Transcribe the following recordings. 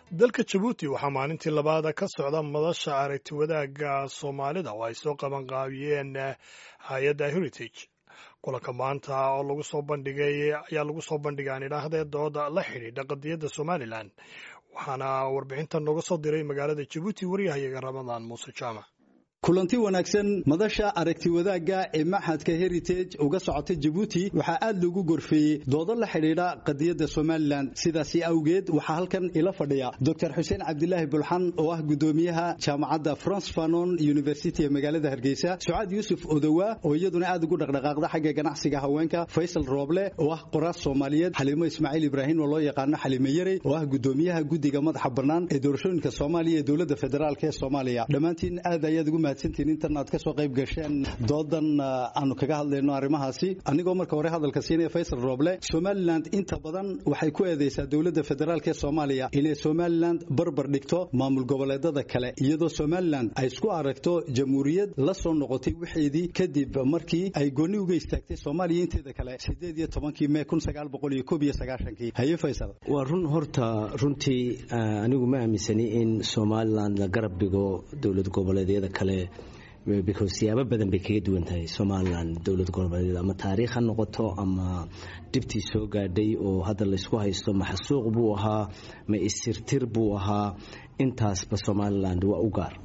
dalka jabuuti waxaa maalintii labaada ka socda madasha aragti wadaagga soomaalida oo ay soo qabanqaabiyeen hay-adda heritage kulanka maanta oo lagu soo bandhigay ayaa lagu soo bandhigay aan idhaahdee dooda la xidhiidha qadiyadda somalilan waxaana warbixintan nooga soo diray magaalada jabuuti waryahayaga ramadaan muuse jaamac kulanti wanaagsan madasha aragti wadaagga ee maxadka heritage uga socota jabuuti waxaa aad loogu gorfeeyey doodo la xidhiidha qadiyadda somalilan sidaasi awgeed waxaa halkan ila fadhiya docr xuseen cabdilaahi bulxan oo ah gudoomiyaha jaamacadda france fanon university ee magaalada hargeysa sucaad yuusuf odowa oo iyaduna aad ugu dhaqdhaqaaqda xagga ganacsiga haweenka faysal rooble oo ah qoraas soomaaliyeed xaliimo ismaaciil ibraahim oo loo yaqaano xaliime yarey oo ah gudoomiyaha guddiga madaxa bannaan ee doorashooyinka soomaaliya ee dowladda federaalk ee soomaaliya dhammaantiin aad ayaad ugu intan aad ka soo qayb gasheen doodan aanu kaga hadlayno arrimahaasi anigoo marka hore hadalka siinaya faysal rooble somalilan inta badan waxay ku eedeysaa dowladda federaalk ee soomaaliya inay somalilan barbar dhigto maamul goboleedada kale iyadoo somalilan ay isku aragto jamhuuriyad la soo noqotay wixeedii kadib markii ay gooni uga istaagtay soomaaliya inteeda kale sideed iyo tobankii mee kun sagaal boqol iyo koob iyo sagaashankii haye faysal waa run horta runtii anigu ma aaminsani in somalilan la garab dhigo dowlad goboleedyada kale because siyaabo badan bay kaga duwan tahay somalilan dowlad goboleedyad ama taariikh ha noqoto ama dhibtii soo gaadhay oo hadda laysku haysto maxasuuq buu ahaa ma isirtir buu ahaa intaasba somaliland waa u gaar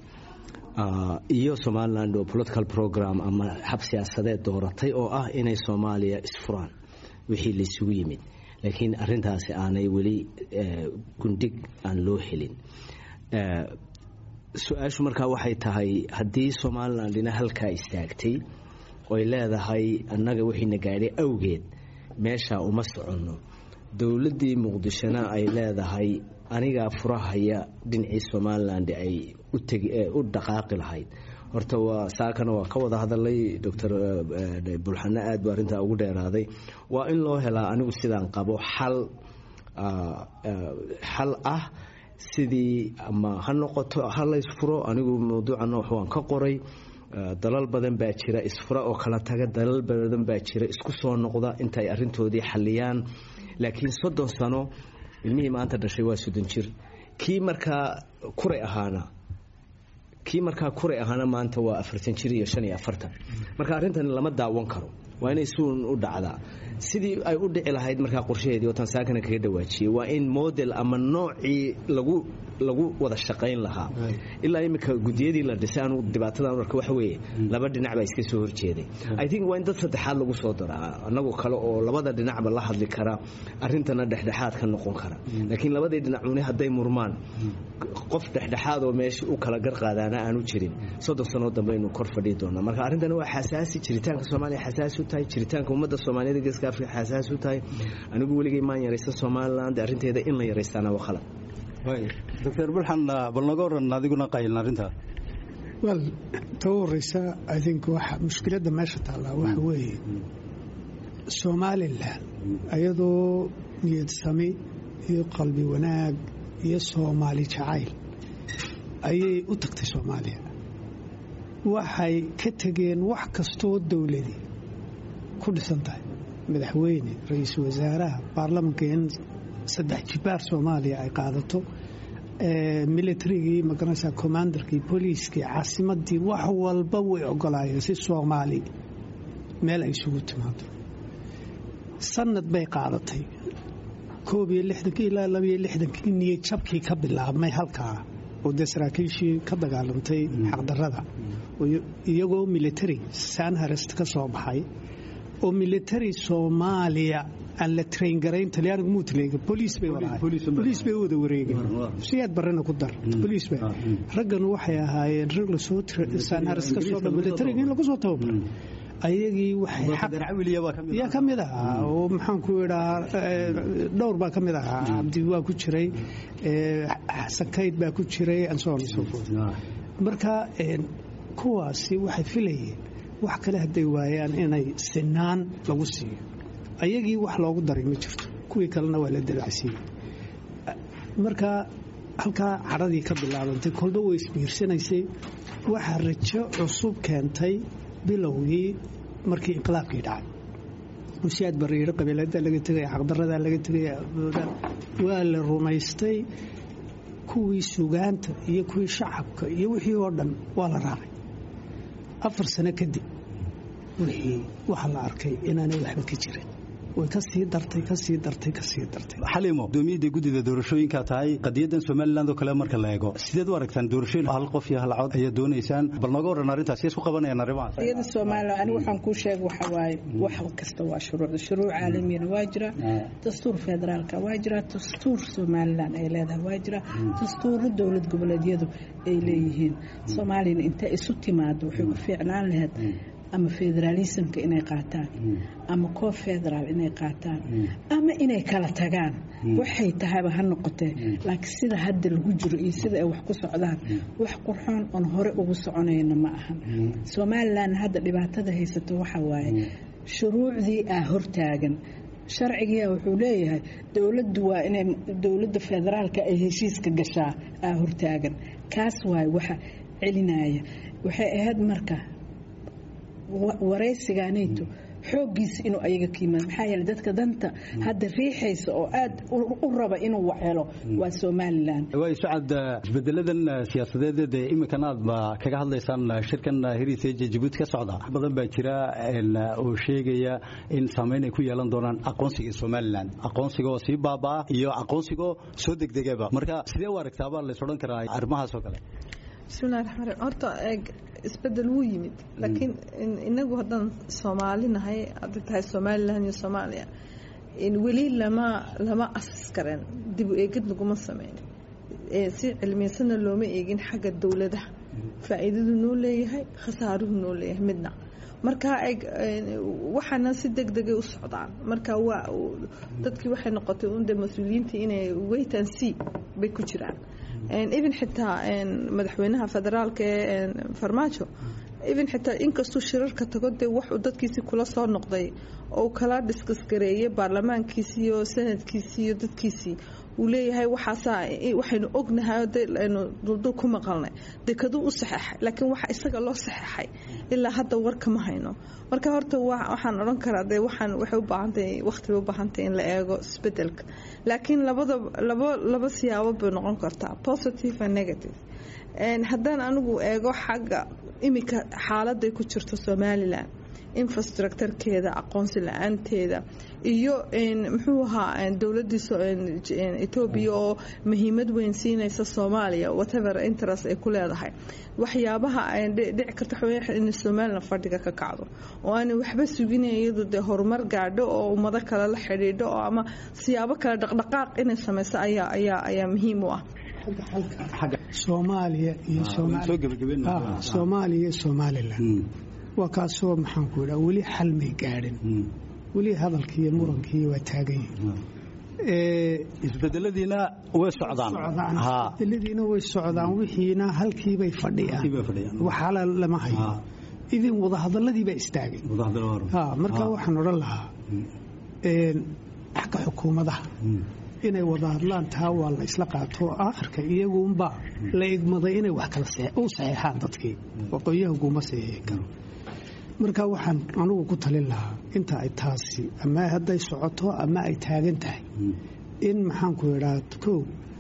iyo somaliland oo political program ama xab siyaasadeed dooratay oo ah inay soomaaliya isfuraan wixii laysugu yimid laakiin arintaasi aanay weli gundhig aan loo helin su-aashu markaa waxay tahay haddii somalilan dhina halkaa istaagtay oy leedahay annaga wixiina gaadhay awgeed meeshaa uma soconno dowladdii muqdishona ay leedahay anigaa furahaya dhinacii somalilan ay u dhaqaaqi lahayd horta waa saakana waa ka wada hadalay doctor bulxano aad buu arrintaa ugu dheeraaday waa in loo helaa anigu sidaan qabo xal xal ah sidii ama ha noqoto ha la isfuro anigu mawduuca noox waan ka qoray dalal badan baa jira isfura oo kala taga dalal badan baa jira isku soo noqda intaay arintoodii xaliyaan laakiin soddon sano ilmihii maanta dhashay waa soddon jir kii markaa kuray ahaana kii markaa kuray ahaana maanta waa afartan jir iyo shan iyo afartan marka arrintan lama daawan karo waa inay suun u dhacdaa sidii ay u dhici lahayd markaa qorshaheedii oo tansaakana kaga dhawaajiyey waa in model ama noocii lagu lagu wada shaqayn lahaa ilaa iminka gudiyadii la dhisay anu dhibaatadan arka waxa weeye laba dhinac baa iska soo horjeeday i think waa in dad saddexaad lagu soo daraa annagu kale oo labada dhinacba la hadli kara arrintana dhexdhexaad ka noqon kara laakiin labadii dhinacuni hadday murmaan qof dhexdhexaad oo meesha u kala garqaadaana aanu jirin soddon sanoo dambe aynu kor fadhii doonaa marka arrintani waa xasaasi jiritaanka soomaaliya xasaasi u tahay jiritaanka ummadda soomaaliyada geeska afrika xasaasi u tahay anigu weligay maan yaraysta somaliland arrinteeda in la yaraystaana waa khalad doctor bulxan bal naga oran adiguna qaylin arrintaa wel ta u horeysa i think waxa mushkiladda meesha taallaa waxa weeye somalilan ayadoo niyad sami iyo qalbi wanaag iyo soomaali jacayl ayay u tagtay soomaaliya waxay ka tegeen wax kastoo dowladii ku dhisan tahay madaxweyne ra-iisul wasaaraha baarlamanka in saddex jibaar soomaaliya ay qaadato militarigii magaranaysa commandarkii booliiskii caasimadii wax walba way ogolaayeen si soomaali meel ay isugu timaado sanad bay qaadatay koob iyo lixdankii ilaa labaiyo lixdankii niyad jabkii ka bilaabmay halkaa oo dee saraakiishii ka dagaalantay xaqdarada iyagoo military sanharest ka soo baxay oo military soomaaliya aan la train garayn talyaanigu muu taleega boliis bay boliis bay u wada wareegeen siyaad barrena ku dar boliis bay raggan waxay ahaayeen rag lasoo sanhares ka soo dha militariga in lagu soo tababaray ayagii waxyaa ka mid ahaa oo maxaanku idhaa dhowr baa ka mid ahaa cabdi waa ku jiray xasan kayd baa ku jiray anson so marka kuwaasi waxay filayeen wax kale hadday waayaan inay sinaan lagu siiyo ayagii wax loogu daray ma jirto kuwii kalena waa la dalacsiiyey marka halkaa cadhadii ka bilaabantay kolba way isbiirsanaysay waxaa rajo cusub keentay bilowgii markii inqilaabkii dhacay musiyaad bariiro qabiilada laga tegaya xaqdarada laga tegaya waa la rumaystay kuwii sugaanta iyo kuwii shacabka iyo wixii oo dhan waa la raacay afar sano kadib wixii waxaa la arkay inaanay waxba ka jirin way ka sii dartay ka sii dartay ka sii dartay xalimo gudoomiyadda guddida doorashooyinka tahay qadiyadan somaliland oo kale marka la eego sideed u aragtaan doorashooyin hal qof iyo hal cod ayaa doonaysaan bal nooga waran arrintaas isku qabanayaan arrimahaas iyada soomaaliya anigu waxaan kuu sheega waxa waaye wax kasta waa shuruucda shuruuc caalamiyana waa jira dastuur federaalka waa jira dastuur somaliland ay leedahay waa jira dastuuro dowlad goboleedyadu ay leeyihiin soomaaliyana intay isu timaado waxay ku fiicnaan lahayd ama federaalismka inay qaataan ama koo federaal inay qaataan ama inay kala tagaan waxay tahayba ha noqotee laakiin sida hadda lagu jiro iyo sida ay wax ku socdaan wax qurxoon oon hore ugu soconayno ma ahan somalilan hadda dhibaatada haysato waxa waaye shuruucdii aa hortaagan sharcigiia wuxuu leeyahay dowladdu waa inay dowladda federaalka ay heshiiska gashaa aa hortaagan kaas waaye waxa celinaya waxay ahayd marka waraysigaanayto xooggiisa inuu ayaga ka yimaado maxaa yeele dadka danta hadda riixaysa oo aad u raba inuu waxhelo waa somalilan waay sacad isbedeladan siyaasadeed ee iminkan aad ba kaga hadlaysaan shirkan heritage jabuuti ka socda wax badan baa jira oo sheegaya in saameyn ay ku yeelan doonaan aqoonsiga somalilan aqoonsiga oo sii baabaa iyo aqoonsigoo soo degdegaba marka sidee u aragtaabaa lays odhan karaa arrimahaas oo kale bismillahi raxmaan raxiim horta eeg isbedel wuu yimid laakiin inagu haddaan soomaali nahay hadday tahay somalilan iyo soomaaliya weli lama lama asas karen dib u eegid laguma sameyn si cilmiyeysanna looma eegin xagga dowladaha faa'iidadu noo leeyahay khasaaruhu noo leeyahay midna marka eeg waxaana si deg degay u socdaan marka waa dadkii waxay noqotay unda mas-uuliyiintii inay wait and see bay ku jiraan even xitaa madaxweynaha federaalka ee farmaajo even xitaa inkastuu shirarka tago dee waxuu dadkiisii kula soo noqday oo kala dhiskasgareeyay baarlamaankiisii iyo sanadkiisii iyo dadkiisii uu leeyahay waxaasaa waxaynu ognahay aynu duldul ku maqalnay dekaduu u saxeexay laakiin waxa isaga loo saxeexay ilaa hadda warka ma hayno marka horta waxaan odhan karaa dee waxaan waxay u baahantahay waqtiba u baahantahay in la eego isbedelka laakiin labada laba laba siyaabo bay noqon kartaa positive and negative haddaan anigu eego xagga iminka xaaladay ku jirto somalilan infrastructurekeeda aqoonsi la-aanteeda iyo muxuu ahaa dowladii etoobiya oo muhiimad weyn siinaysa soomaaliya whatever interest ay ku leedahay waxyaabaha dhici karta in somalilan fadhiga ka kacdo oo aanay waxba suginay iyadu dee horumar gaadho oo ummado kale la xidhiidho oo ama siyaabo kale dhaqdhaqaaq inay samayso ayaa ayaa ayaa muhiim u ah soomaaliya iyo soomaaliya iyo somalilan waa kaasoo maxaan ku idhaa weli xal may gaadhin weli hadalkii iyo murankii waa taagan yihiin isbedeladiina way socdaan isbedeladiina way socdaan wixiina halkiibay fadhiyaan waxaala lama hayo idin wadahadaladii baa istaagay marka waxaan odhan lahaa xagga xukuumadaha inay wada hadlaan taa waa la isla qaato aakhirka iyaguunbaa la igmaday inay wax kala u saxeexaan dadkii waqooyahaguma saxeexi karo marka waxaan anugu ku talin lahaa inta ay taasi ama hadday socoto ama ay taagan tahay in maxaanku idhaa kow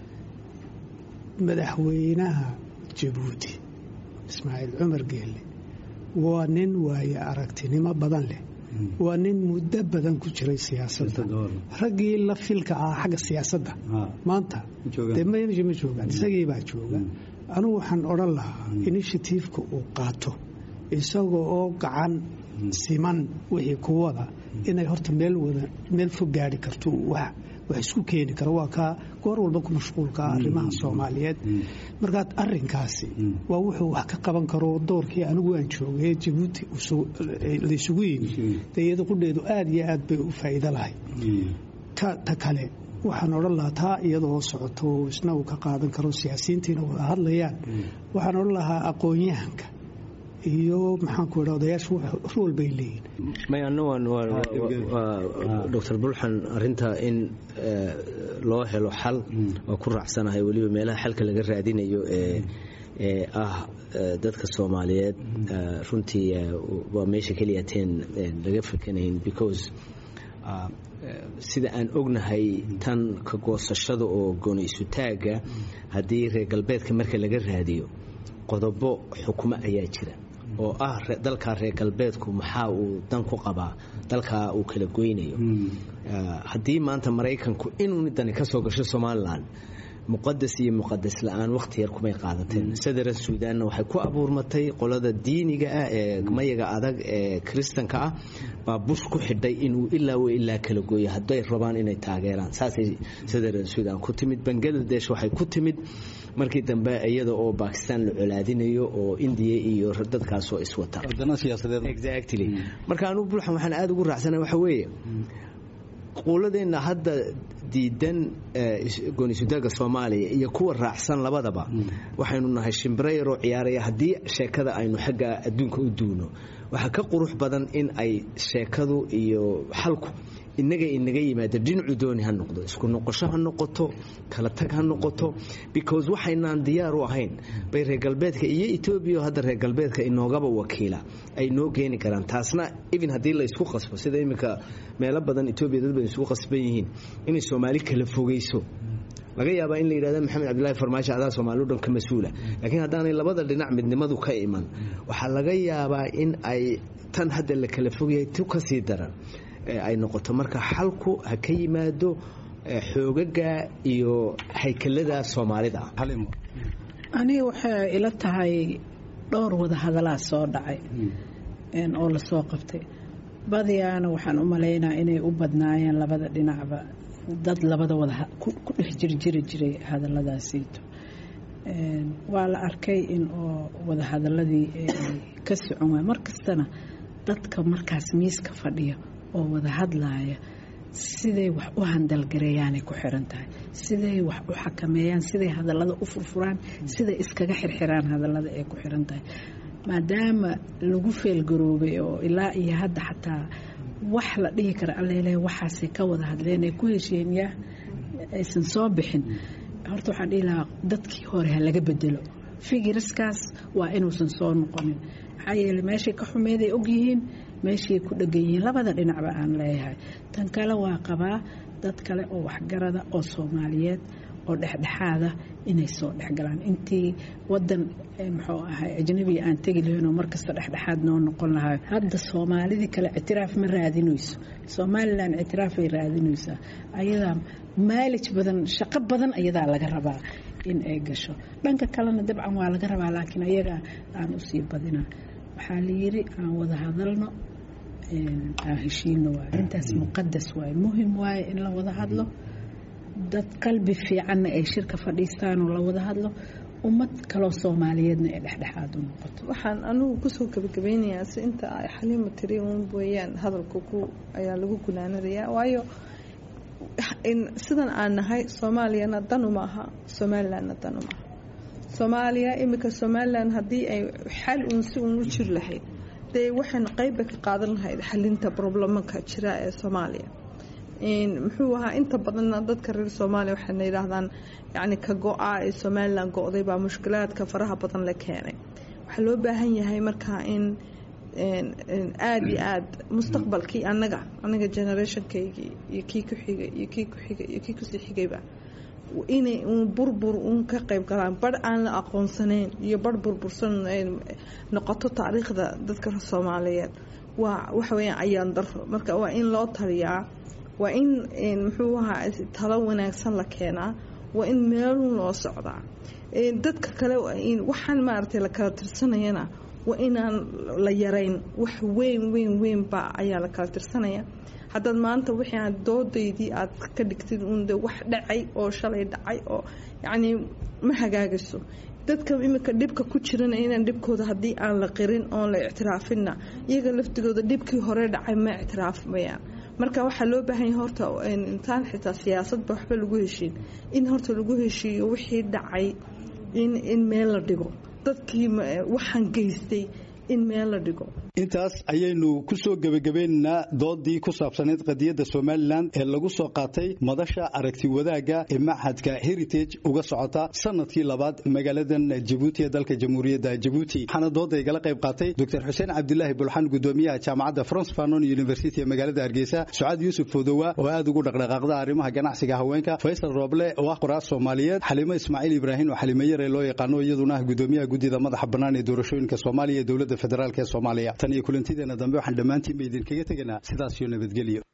madaxweynaha jabuuti ismaaciil cumar geelle waa nin waaye aragtinimo badan leh waa nin muddo badan ku jiray siyaasadda raggii la filka ah xagga siyaasadda maanta dee ma joogaan isagiibaa jooga anugu waxaan odhan lahaa inishatiifka uu qaato isaga oo gacan siman wixii kuwada inay horta meel fog gaari karto wax isku keeni karo waa kaa goor walba ku mashquulka arrimaha soomaaliyeed markaa arinkaasi waa wuxuu wax ka qaban karo doorkii anigu aan joogay jabuuti laysugu yimi dee iyada qudheedu aada iyo aad bay u faa'iido lahay ta kale waxaan odhan lahaa taa iyadoo socoto isna uu ka qaadan karo siyaasiyiintiina wada hadlayaan waxaan odhan lahaa aqoon-yahanka iyo maxaanku idha odayaashu rool bay leeyihin may anna doctor bulxan arinta in loo helo xal waa ku raacsanahay weliba meelaha xalka laga raadinayo ee ah dadka soomaaliyeed runtii waa meesha keliyateen laga fakanayn because sida aan ognahay tan ka goosashada oo gooniysutaaga haddii reer galbeedka marka laga raadiyo qodobo xukumo ayaa jira oo ah dalkaa reer galbeedku maxaa uu dan ku qabaa dalkaa uu kala goynayo haddii maanta maraykanku inuu dani ka soo gasho somalilan muqadas iyo muqadas la-aan wakhti yar kumay qaadateen sadaran suudaanna waxay ku abuurmatay qolada diiniga ah ee mayaga adag ee kiristanka ah baa bush ku xidhay inuu ilaa w ilaa kala gooyo hadday rabaan inay taageeraan saasay sadaran suudaan ku timid bangaladesh waxay ku timid markii dambe iyada oo bakistan la colaadinayo oo indiya iyo dadkaasoo iswata exactly marka anugu bulxan waxaan aada ugu raacsana waxa weeye quuladeenna hadda diidan goonisudaaga soomaaliya iyo kuwa raacsan labadaba waxaynu nahay shimbiro yaroo ciyaaraya haddii sheekada aynu xagga adduunka u duuno waxaa ka qurux badan in ay sheekadu iyo xalku inaga inaga yimaado dhinacu dooni ha noqdo isku noqosho ha noqoto kala tag ha noqoto because waxaynaan diyaar u ahayn bay reer galbeedka iyo etoobiya hadda reer galbeedka inoogaba wakiila ay noo keeni karaan taasna even haddii la isku qasbo sida iminka meelo badan etoobiya dad badan isku qasban yihiin inay soomaali kala fogeyso laga yaabaa in la yidhahda maxamed cabdilaahi farmaajo adaa soomaalio dhan ka mas-uula laakiin haddaanay labada dhinac midnimadu ka iman waxaa laga yaabaa in ay tan hadda la kala fogyahay tu ka sii daran ay noqoto marka xalku ha ka yimaado xoogaga iyo haykalada soomaalida aniga waxay ila tahay dhowr wada hadalaa soo dhacay oo lasoo qabtay badiyaana waxaan u malaynaa inay u badnaayeen labada dhinacba dad labada wada ku dhex jirjiri jiray hadaladaasiito waa la arkay in oo wada hadaladii ka socon waay markastana dadka markaas miiska fadhiya oo wada hadlaaya siday wax u handalgareeyaanay ku xiran tahay siday wax u xakameeyaan siday hadallada u furfuraan siday iskaga xirxiraan hadallada ay ku xiran tahay maadaama lagu feelgaroobay oo ilaa iyo hadda xataa wax la dhihi kara allele waxaasay ka wada hadleen ay ku hesheen yaa aysan soo bixin horta waxaan dhihi lahaa dadkii hore ha laga bedelo figiraskaas waa inuusan soo noqonin maxaa yeele meeshay ka xumeeday ogyihiin meeshay ku dhegan yihiin labada dhinacba aan leeyahay tan kale waa qabaa dad kale oo waxgarada oo soomaaliyeed oo dhexdhexaada inay soo dhexgalaan intii wadan muxuu ahay ajnabiga aan tegi lahayn oo markasta dhexdhexaad noo noqon lahayo hadda soomaalidii kale ictiraaf ma raadinayso somalilan ictiraafay raadinaysaa ayadaa maalij badan shaqo badan ayadaa laga rabaa in ay gasho dhanka kalena dabcan waa laga rabaa laakiin ayaga aan usii badina waxaa la yiri aan wada hadalno aan heshiino waay intaas muqadas waaye muhim waaye in la wada hadlo dad qalbi fiicanna ay shirka fadhiistaan oo la wada hadlo ummad kaloo soomaaliyeedna ay dhexdhexaad u noqoto waxaan anugu kusoo gabagabeynayaa si inta ay xaliima tiri un weeyaan hadalka ku ayaa lagu gunaanadayaa waayo sidan aan nahay soomaaliyana danu maaha somalilandna danu maaha soomaaliya iminka somalilan haddii ay xal uun si uun u jir lahayd dee waxaynu qeyba ka qaadan lahayd xalinta problemaka jira ee soomaaliya muxuu ahaa inta badanna dadka reer soomaaliya waxayna yidhaahdaan yacni ka go-a ee somalilan go-day baa mushkilaadka faraha badan la keenay waxaa loo baahan yahay markaa in aada iyo aada mustaqbalkii anaga anaga generationkaygii iyo kii ku xigay iyo kii ku xigay iyo kii kusii xigayba inay uun burbur uun ka qayb galaan barh aan la aqoonsanayn iyo barh burbursan noqoto taariikhda dadka soomaaliyeed waa waxa weyaan ayaan daro marka waa in loo taliyaa waa in muxuu ahaa talo wanaagsan la keenaa waa in meelun loo socdaa dadka kale waxaan maaragtay la kala tirsanayana waa inaan la yarayn wax weyn weyn weynba ayaa la kala tirsanaya haddaad maanta wixii aad doodaydii aad ka dhigtid uun de wax dhacay oo shalay dhacay oo yacnii ma hagaagayso dadka iminka dhibka ku jirana inaan dhibkooda haddii aan la qirin oon la ictiraafinna iyaga laftigooda dhibkii hore dhacay ma ictiraafmayaan marka waxaa loo baahan yahay horta intaan xitaa siyaasadba waxba lagu heshiin in horta lagu heshiiyo wixii dhacay in in meel la dhigo dadkii waxaan geystay in meel la dhigo intaas ayaynu ku soo gebagabaynaynaa doodii ku saabsanayd qadiyadda somalilan ee lagu soo qaatay madasha aragti wadaagga ee maxadka heritage uga socota sanadkii labaad magaaladan jabuuti ee dalka jamhuuriyadda jabuuti waxaana dooda igala qayb qaatay dr xuseen cabdilaahi bulxan gudoomiyaha jaamacadda france fanon university ee magaalada hargeysa sucaad yuusuf fodowa oo aad ugu dhaqdhaqaaqda arrimaha ganacsiga haweenka faysal rooble oo ah qoraas soomaaliyeed xalimo ismaaciil ibraahim oo xalimo yare loo yaqaano iyaduna ah gudoomiyaha guddida madaxa bannaan ee doorashooyinka soomaaliya ee dowladda federaalk ee soomaaliya tan iyo kulantideena dambe waxaan dhammaantiin ba idinkaga teganaa sidaas iyo nabadgelyo